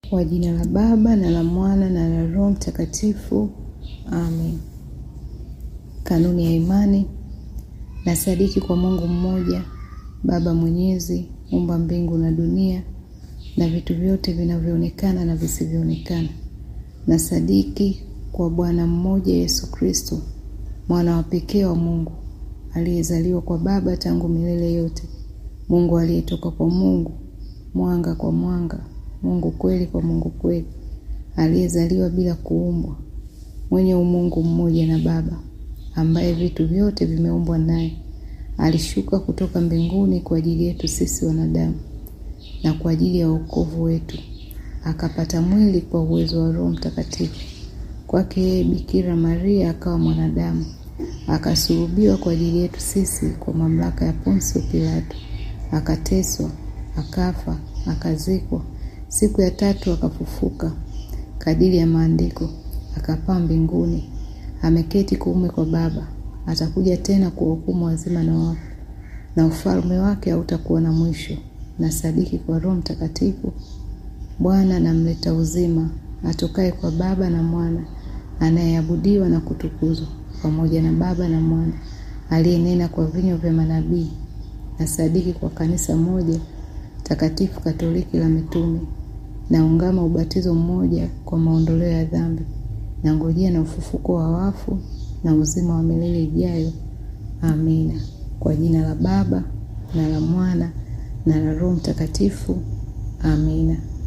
Kwa jina la Baba na la Mwana na la Roho Mtakatifu, amen. Kanuni ya imani. Nasadiki kwa Mungu mmoja, Baba Mwenyezi, muumba mbingu na dunia na vitu vyote vinavyoonekana na visivyoonekana. Nasadiki kwa Bwana mmoja Yesu Kristo, mwana wa pekee wa Mungu, aliyezaliwa kwa Baba tangu milele yote, Mungu aliyetoka kwa Mungu, mwanga kwa mwanga, Mungu kweli kwa Mungu kweli, aliyezaliwa bila kuumbwa, mwenye umungu mmoja na Baba, ambaye vitu vyote vimeumbwa naye. Alishuka kutoka mbinguni kwa ajili yetu sisi wanadamu na kwa ajili ya wokovu wetu, akapata mwili kwa uwezo wa Roho Mtakatifu. Kwake yeye Bikira Maria akawa mwanadamu, akasulubiwa kwa ajili yetu sisi kwa mamlaka ya Ponsio Pilato, akateswa, akafa, akazikwa. Siku ya tatu akafufuka kadiri ya Maandiko, akapaa mbinguni, ameketi kuume kwa Baba. Atakuja tena kuwahukumu wazima na wafu, na ufalme wake hautakuwa na mwisho. Na sadiki kwa Roho Mtakatifu, Bwana na mleta uzima, atokaye kwa Baba na Mwana, anayeabudiwa na kutukuzwa pamoja na Baba na Mwana, aliyenena kwa vinywa vya manabii. Na sadiki kwa kanisa moja takatifu Katoliki la mitume, na ungama ubatizo mmoja kwa maondoleo ya dhambi, na ngojea na ufufuko wa wafu na uzima wa milele ijayo. Amina. Kwa jina la Baba na la Mwana na la Roho Mtakatifu. Amina.